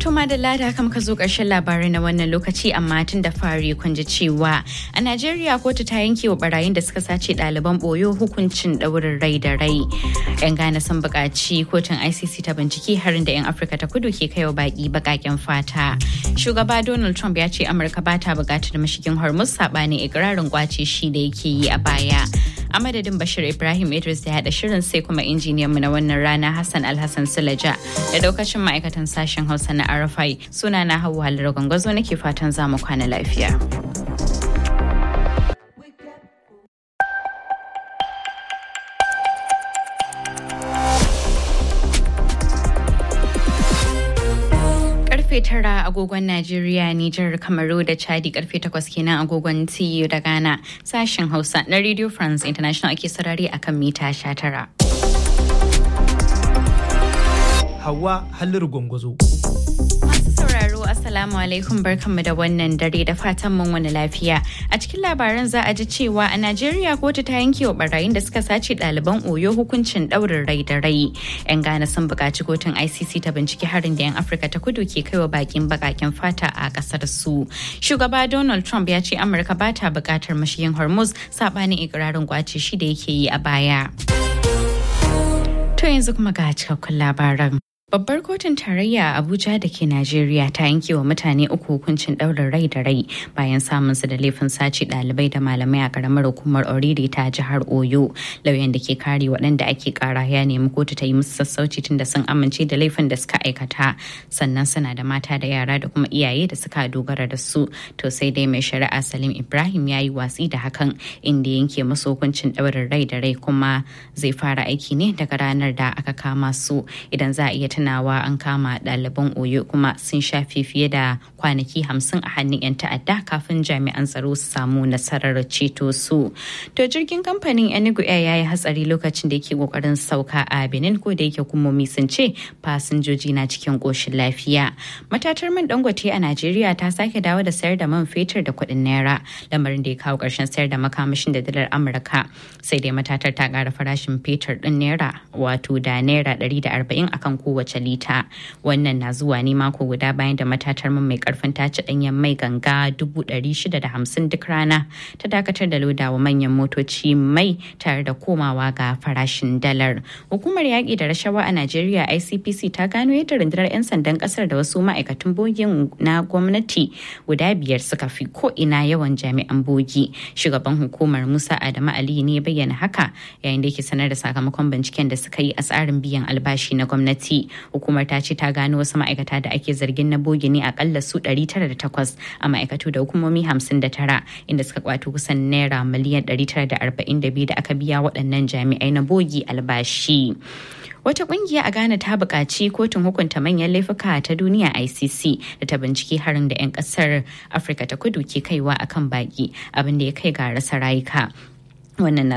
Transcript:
To madalla da haka muka zo ƙarshen labarai na wannan lokaci amma tun da fari kun ji cewa a Najeriya kotu ta yanke wa barayin da suka sace ɗaliban ɓoyo hukuncin ɗaurin rai da rai. 'Yan Ghana sun buƙaci kotun ICC ta bincike harin da 'yan Afirka ta kudu ke kaiwa baƙi baƙaƙen fata. Shugaba Donald Trump ya ce Amurka ba ta buƙatar mashigin Hormuz saɓanin ikirarin kwace shi da yake yi a baya. A madadin Bashir Ibrahim Idris da haɗa shirin sai kuma injiniyanmu na wannan rana Hassan Alhassan Sulaja da daukacin ma'aikatan sashen Hausa na Arafai suna na Hauwa Halar Gwangwazo nake fatan za mu kwana lafiya. karfe tara agogon Najeriya, Nijar, Kamaru da Chadi karfe takwas kenan agogon TU da Ghana sashen Hausa na Radio France International ake sarari akan mita sha tara. Hawa Halliru Gwangwazo. Masu sauraro Assalamu alaikum barkanmu da wannan dare da fatan mun wani lafiya. A cikin labaran za a ji cewa a Najeriya kotu ta yanke wa barayin da suka sace ɗaliban Oyo hukuncin ɗaurin rai da rai. 'Yan Ghana sun buƙaci kotun ICC ta binciki harin da 'yan Afirka ta kudu ke kaiwa bakin baƙaƙen fata a ƙasar su. Shugaba Donald Trump ya ce Amurka ba ta buƙatar mashiyin Hormuz saɓanin ikirarin kwace shi da yake yi a baya. To yanzu kuma ga cikakkun labaran. Babbar kotun tarayya a Abuja da ke Najeriya ta yanke wa mutane uku hukuncin ɗaurin rai da rai bayan samun su da laifin sace ɗalibai da malamai a karamar hukumar Oriri ta jihar Oyo. Lauyan da ke kare waɗanda ake kara ya nemi kotu ta yi musu sassauci tun da sun amince da laifin da suka aikata. Sannan suna da mata da yara da kuma iyaye da suka dogara da su. To sai dai mai shari'a Salim Ibrahim ya yi watsi da hakan inda yanke musu hukuncin ɗaurin rai da rai kuma zai fara aiki ne daga ranar da aka kama su idan za a iya tunawa an kama ɗaliban oyo kuma sun shafe fiye da kwanaki hamsin a hannun 'yan ta'adda kafin jami'an tsaro su samu nasarar ceto su to jirgin kamfanin enugu air ya yi hatsari lokacin da yake kokarin sauka a benin ko da yake hukumomi sun ce fasinjoji na cikin koshin lafiya matatar man dangote a najeriya ta sake dawo da sayar da man fetur da kuɗin naira lamarin da ya kawo ƙarshen sayar da makamashin da dalar amurka sai dai matatar ta ƙara farashin fetur ɗin naira wato da naira 140 akan kowace kowace lita wannan na zuwa ne mako guda bayan da matatar man mai karfin tace danyen mai ganga 650 duk rana ta dakatar da lodawa manyan motoci mai tare da komawa ga farashin dalar hukumar yaƙi da rashawa a najeriya icpc ta gano yadda rundunar 'yan sandan kasar da wasu ma'aikatan bogin na gwamnati guda biyar suka fi ko ina yawan jami'an bogi shugaban hukumar musa adamu ali ne bayyana haka yayin da yake sanar da sakamakon binciken da suka yi a tsarin biyan albashi na gwamnati hukumar ta ce ta gano wasu ma'aikata da ake zargin na bogi ne akalla su 908 a ma'aikatu da hukumomi 59 inda suka kwato kusan naira miliyan 942 da aka biya waɗannan jami'ai na bogi albashi. Wata kungiya a Ghana ta buƙaci kotun hukunta manyan laifuka ta duniya ICC da ta binciki harin da 'yan ƙasar Afirka ta kudu ke kaiwa akan baƙi abin da ya kai ga rasa rayuka. Wannan